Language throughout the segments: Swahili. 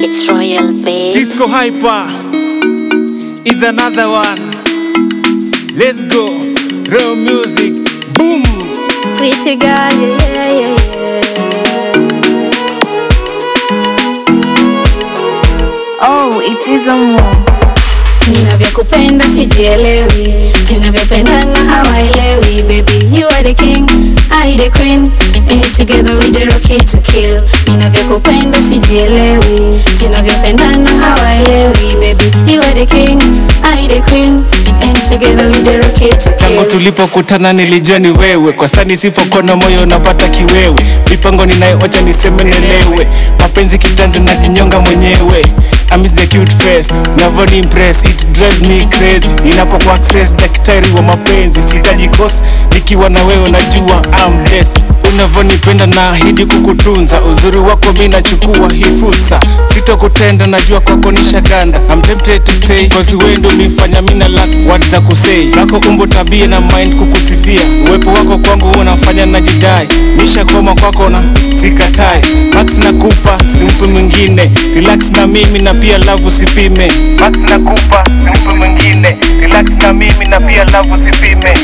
It's Royal Babe. Cisco Hyper is another one. Let's go. Real music. Boom. Pretty girl, yeah, yeah, yeah, yeah. Oh, it is a more. Ninavyokupenda sijielewi, tunavyopendana hawaelewi. Baby, you are the king, I the queen, and together we the rocket to kill. Ninavyokupenda sijielewi, tunavyopendana hawaelewi. Baby, you are the king, I the queen, and together we the rocket to Tangu kill. tulipokutana nilijua ni wewe, kwa sasa nisipokona moyo napata kiwewe. Mipango ninayoacha niseme nelewe, mapenzi kitanzi najinyonga mwenyewe. I miss the cute face, never impress, it drives me crazy. Ninapoku access daktari wa mapenzi, sitaji kosi nikiwa na wewe, najua I'm blessed. Unavyonipenda na ahidi kukutunza, uzuri wako mi nachukua hii fursa, sitokutenda najua kwako nishaganda. I'm tempted to stay cause wewe ndio ulifanya mimi na lack words za kusei. Lako umbo tabia na mind kukusifia, uwepo wako kwangu unafanya najidai, nishakoma kwako na sikatai. Max nakupa simpe mwingine, relax na mimi na pia love usipime. Max nakupa simpe mwingine, relax na mimi na pia love usipime.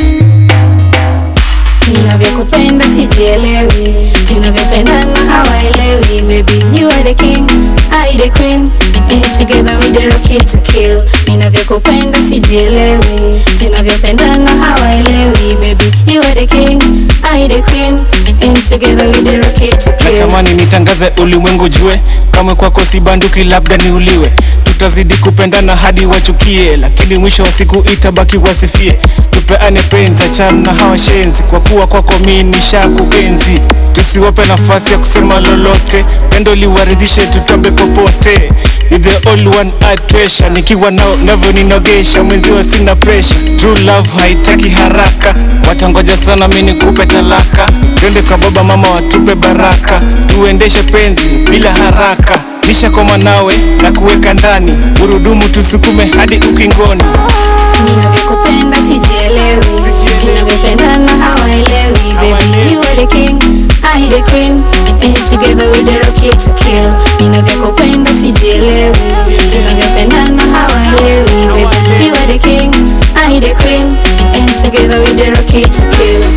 Ninavyokupenda sijielewi, tunavyopendana hawaelewi. Baby, you are the king, I the queen, and together we the rocket to kill. Ninavyokupenda sijielewi, tunavyopendana hawaelewi. Baby, you are the king, I the queen, and together we the rocket to kill. natamani nitangaze ulimwengu jue kamwe kwako si banduki labda niuliwe tutazidi kupendana hadi wachukie lakini mwisho wa siku itabaki wasifie tupeane penzi achana na hawa shenzi kwa kuwa kwako mi nishakuenzi tusiwape nafasi ya kusema lolote pendo liwaridhishe tutambe popote You're the only one I treasure nikiwa nao navyo ninogesha mwenziwa sina pressure true love haitaki haraka watangoja sana mi nikupe talaka twende kwa baba mama watupe baraka tuendeshe penzi bila haraka nishakoma nawe na kuweka ndani gurudumu tusukume hadi ukingoni Ninavyokupenda sijielewi, tunavyopendana hawaelewi. Baby, you are the king, I the queen, and together we the rocket to kill. Ninavyokupenda sijielewi, tunavyopendana hawaelewi. Baby, you are the king, I the queen, and together we the rocket to kill.